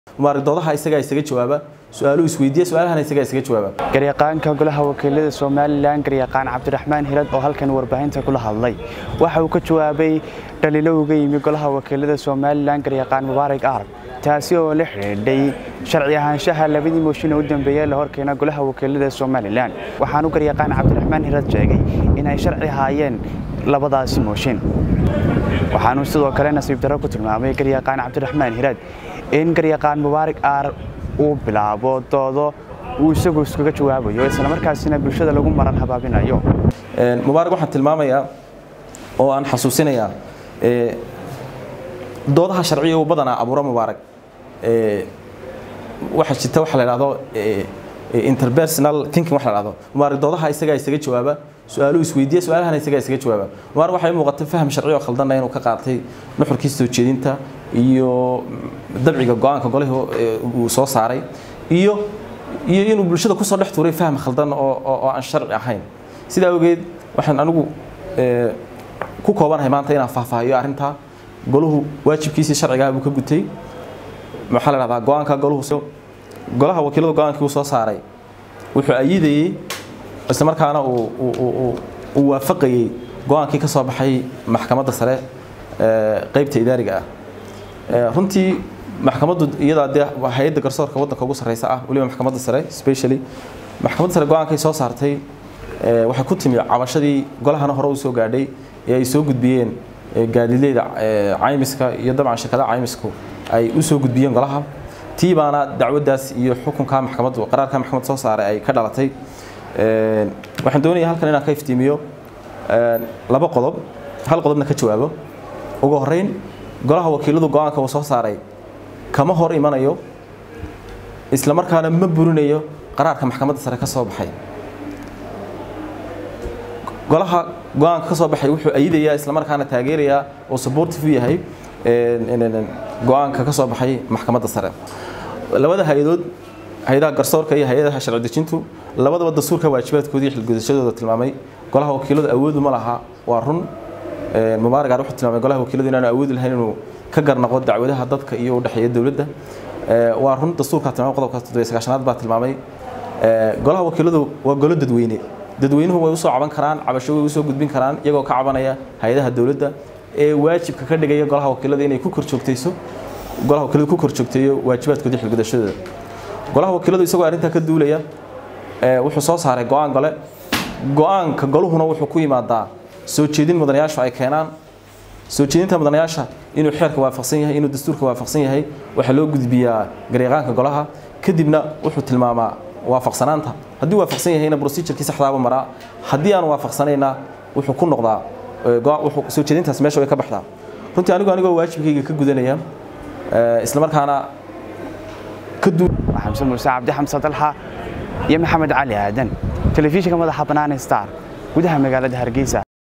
mubaaragdoodaha isagaa isaga jawaaba su-aaluhu isweydiiya su-aalahana isagaa isaga jawaaba garyaqaanka golaha wakiilada somalilan garyaqaan cabdiraxmaan hirad oo halkan warbaahinta kula hadlay waxa uu ka jawaabay dhaliilo uga yimi golaha wakiilada somalilan garyaqaan mubaarak arag taasi oo la xidhiidhay sharci ahaanshaha labadii mooshin u dambeeyey la horkeena golaha wakiilada somalilan waxaanu garyaqaan cabdiraxmaan hirad sheegay inay sharci haayeen labadaasi mooshin waxaanu sidoo kale nasiib darro ku tilmaamay garyaqaan cabdiraxmaan hirad in garyaqaan mubaarak aar uu bilaabo doodo uu isagu iskaga jawaabayo islamarkaasina bulshada lagu maran habaabinayo mubaarak waxaan tilmaamayaa oo aan xasuusinayaa doodaha sharciga uu badanaa abuuro mubaarak waxaa jirta waxa la dhahdo interpersonal thinking waxa la dhahdo mubaarak doodaha isagaa isaga jawaaba su-aaluhu isweydiiya su-aalahana isagaa isaga jawaaba mubaarak waxay muuqatay faham sharci oo khaldana inuu ka qaatay nuxurkiisa soo jeedinta iyo dabciga go-aanka golihii uu soo saaray iyo iyo inuu bulshada kusoo dhex tuuray faham khaldan oo oo aan sharci ahayn sidaa awgeed waxaan anigu ku koobanahay maanta inaan faahfaahiyo arrintaa goluhu waajibkiisii sharcigaha buu ka gutay maxaa la dhahdaa go-aanka goluhu golaha wakiilada go-aankii uu soo saaray wuxuu ayidayey isla markaana uu waafaqayey go-aankii ka soo baxay maxkamadda sare qeybta idaariga ah runtii maxkamaddu iyadaa dee hay-adda garsoorka waddanka ugu sarreysa ah weliba maxkamadda sare specially maxkamadda sare go-aankay soo saartay waxay ku timi cabashadii golahana hore u soo gaadhay ee ay soo gudbiyeen gaadiidleyda caymiska iyo dabcan shirkadaha caymisku ay u soo gudbiyeen golaha tii baana dacwaddaas iyo xukunka maxkamaddu qaraarka maxkamadda soo saaray ay ka dhalatay waxaan doonayaa halkan inaan ka iftiimiyo laba qodob hal qodobna ka jawaabo ugu horreyn golaha wakiiladu go-aanka uu soo saaray kama hor imanayo isla markaana ma burinayo qaraarka maxkamadda sare ka soo baxay golaha go-aanka ka soo baxay wuxuu ayidayaa isla markaana taageerayaa oo supportive u yahay go-aanka ka soo baxay maxkamadda sare labada hay-adood hay-adaha garsoorka iyo hay-adaha sharci dejintu labadaba dastuurka waajibaadkoodii iyo xilgudashadooda tilmaamay golaha wakiiladu awoodu ma laha waa run mubaarak wuxuu tilmaamay golaha wakiiladu inaanu awoodi lahayn inuu ka garnaqo dacwadaha dadka iyo u dhexeeya dowladda waa run dastuurka tilmaamay qodobka toddobiyo sagaashanaad baa tilmaamay golaha wakiiladu waa golo dadweyne dadweynuhu way usoo caban karaan cabasho way usoo gudbin karaan iyagoo ka cabanaya hay-adaha dowladda ee waajibka ka dhigaya golaha wakiilada inay ku korjoogtayso golaha wakiiladu ku korjoogteeyo waajibaadkoodii xilgudashadooda golaha wakiiladu isagoo arrintaa ka duulaya wuxuu soo saaray go-aan gole go-aanka goluhuna wuxuu ku yimaadaa soo jeedin mudanayaashu ay keenaan soo jeedinta mudanayaasha inuu xeerka waafaqsan yahay inuu dastuurka waafaqsan yahay waxaa loo gudbiyaa garyaqaanka golaha kadibna wuxuu tilmaamaa waafaqsanaanta haddii waafaqsan yahayna procedurkii saxdaaba maraa haddii aan waafaqsanayna wuxuu ku noqdaa soo jeedintaas meesha way ka baxdaa runtii anigu anigoo waajibkayga ka gudanaya isla markaana ka duu xamse muuse cabdi xamse dalxa iyo maxamed cali aadan telefishinka madaxa bannaan star gudaha magaalada hargeysa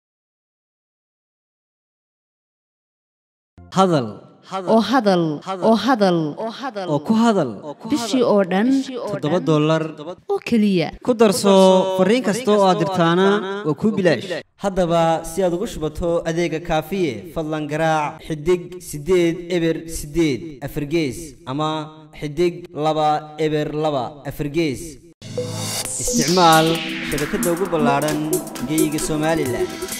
hadal oo hadal oo hadal oo ku hadal bishii oo dhan toddoba dollar oo keliya ku darso fariin kasta oo aad dirtaana waa kuu bilaash haddaba si aad ugu shubato adeega kaafiye fadlan garaac xidig siddeed eber siddeed afargees ama xidig laba eber laba afargees isticmaal shabakadda ugu ballaadhan geeyiga somalilan